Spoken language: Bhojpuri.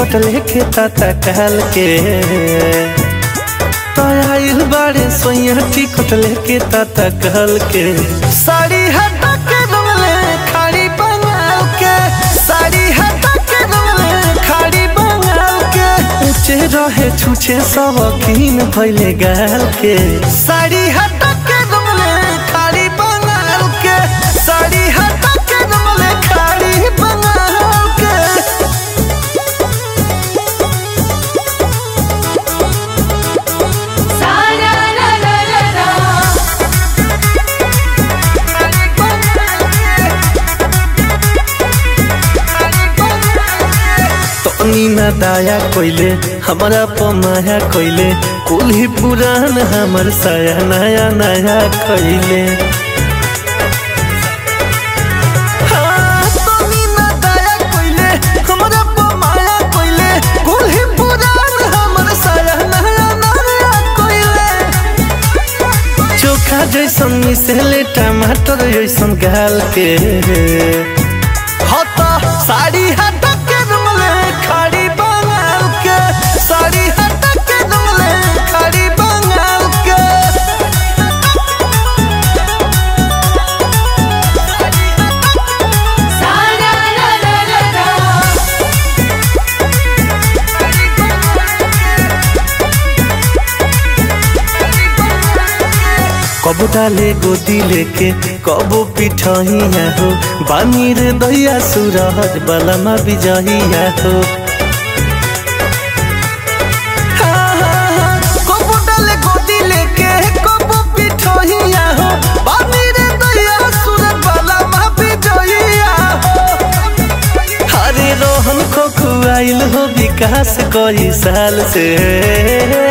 लेके ताता कहल के तो आइल बाड़े सोया टिकट लेके ताता कहल के साड़ी हटा के रंगले खाड़ी बंगाल के साड़ी हटा के रंगले खाड़ी बंगाल के ऊंचे रहे छूछे सब कीन भइले गाल के साड़ी हटा के रंगले खाड़ी बंगाल के साड़ी हटा के रंगले खाड़ी बंगाल के सारा रा रा रा रा तनी ना दाया कोइले हमारा पमाया कोइले कुल ही पुरान हमर साया नया नया कोइले हाँ, तनी ना दाया कोइले, हमरा पमाया कोइले, कुल ही पुरान हमर साया नया नया कोइले। चोखा जैसन मिसेले टमाटर जैसन गाल के हता साड़ी हटा के रंगले खाड़ी बंगाल के साड़ी हटा के रंगले खाड़ी बंगाल के सारा रा रा रा रा कबो डाले गोदी लेके कबो पिठहिया हो बानी रे दैया सुरहज बलमा बिजहिया हो हाँ, हाँ, हाँ, कबो डाले गोदी लेके कबो पिठहिया हो बानी रे दैया सुरहज बलमा बिजहिया हो हरे रोहन खोखुआइल हो विकास कई साल से